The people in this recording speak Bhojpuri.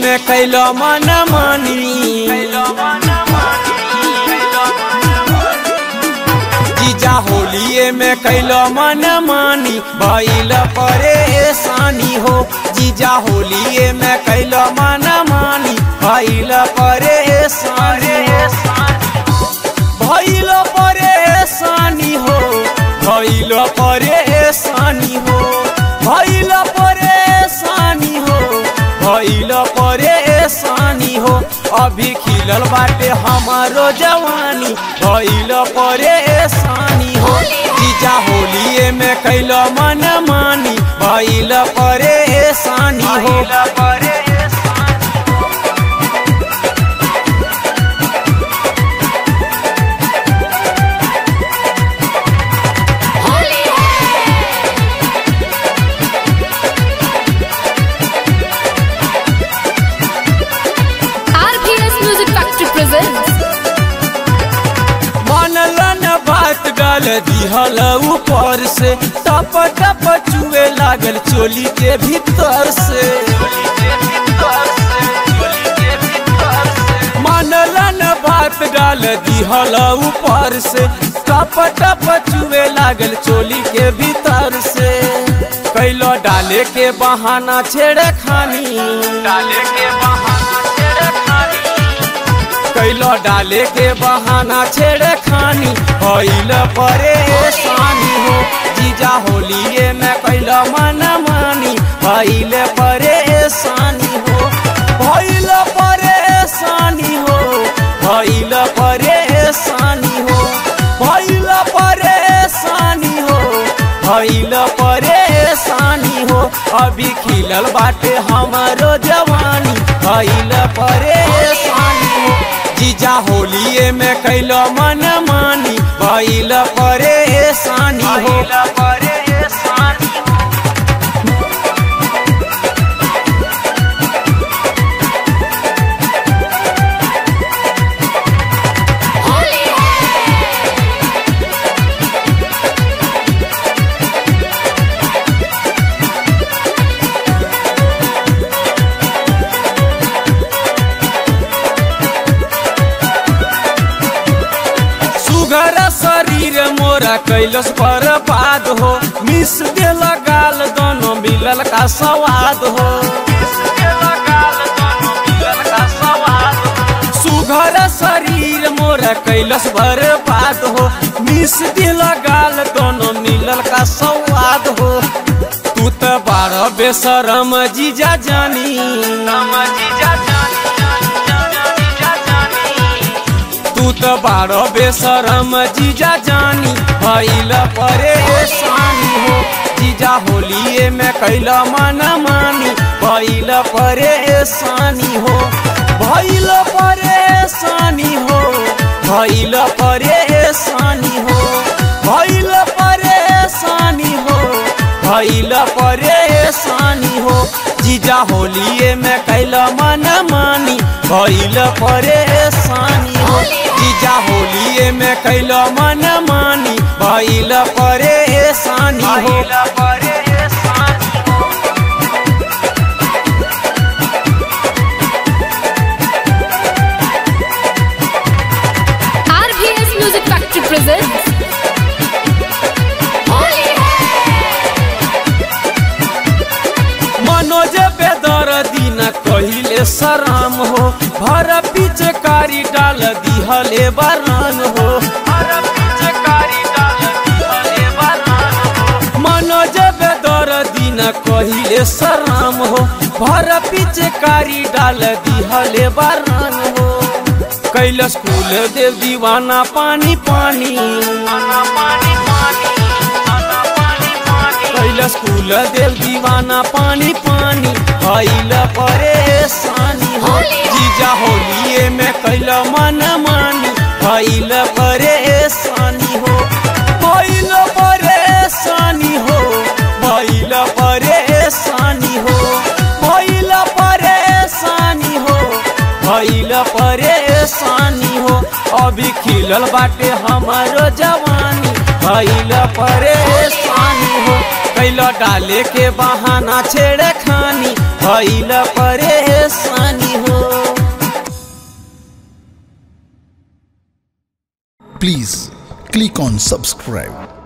में कैलो मन मानी जीजा होलिए में कैलो मन मानी भइल परेशानी हो जीजा होलिए में कैलो मन मानी भइल परेशानी हो भइल परेशानी हो भइल परेशानी हो भइल परेशानी हो भइल परेशानी हो अभी खिलल बाटे हमारो जवानी भइल परेशानी हो जीजा होलिए में कैल मन मानी भइल परेशानी हो होली है आरपीएस म्यूजिक फैक्ट्री प्रेजेंट्स मनलन बात गाल दिहल ऊपर से टप टप चुए लागल चोली के भीतर से मनलन बात गाल दिहल ऊपर से टप टप चुए लागल चोली के भीतर से कैलो डाले के बहाना छेड़े खानी डाले के बहाना छेड़े खानी कैलो डाले के बहाना छेड़े खानी भइल परेशानी हो जीजा होलिए में कैलो मन मानी भइल परेशानी हो भइल परेशानी हो भइल परेशानी हो भइल परेशानी हो भइल परेशानी हो अभी खिलल बाटे हमारो जवानी भइल परेशानी हो जीजा होलिए में कैल मन मानी भइल परेशानी हो परेशानी होली है सुगर शरीर मोरा कैलस बर्बाद हो मिस देल गाल दोनों मिलल का स्वाद हो सुघर शरीर मोरा कैलस बर्बाद हो मिस दिल गाल दोनों मिलल का स्वाद हो तू तो बारह बेसरम जीजा जानी जीजा तू तो बारह बेसरम जीजा जानी भइल परेशानी हो जीजा होलिए में कैल मन मानी भइल परेशानी हो भइल परेशानी हो भइल परेशानी हो भइल परेशानी हो भइल परेशानी हो जीजा होलिए में कैल मन मानी भइल परेशानी हो जीजा होलिए में कैल मन मानी भइल परेशानी हो RPS music factory presents Holi है मनोज बेदर दिन कहिले सराम हो भर पिचकारी डाल दिहले बरान हो मनोज बेदर दिन कहिले सराम हो भर पिचकारी डाल दिहले बरान हो कैलस कुल देव दीवाना पानी पानी कैलस कुल देव दीवाना पानी पानी भइल परेशानी हो जीजा होलिए में कैल मन मानी भइल परेशानी हो भइल परेशानी हो भइल परेशानी हो भइल परेशानी हो भइल परेशानी हो अभी खिलल बाटे हमारो जवानी भइल परेशानी हो कैल डाले के बहाना छेड़े खानी भइल परेशानी हो Please click on subscribe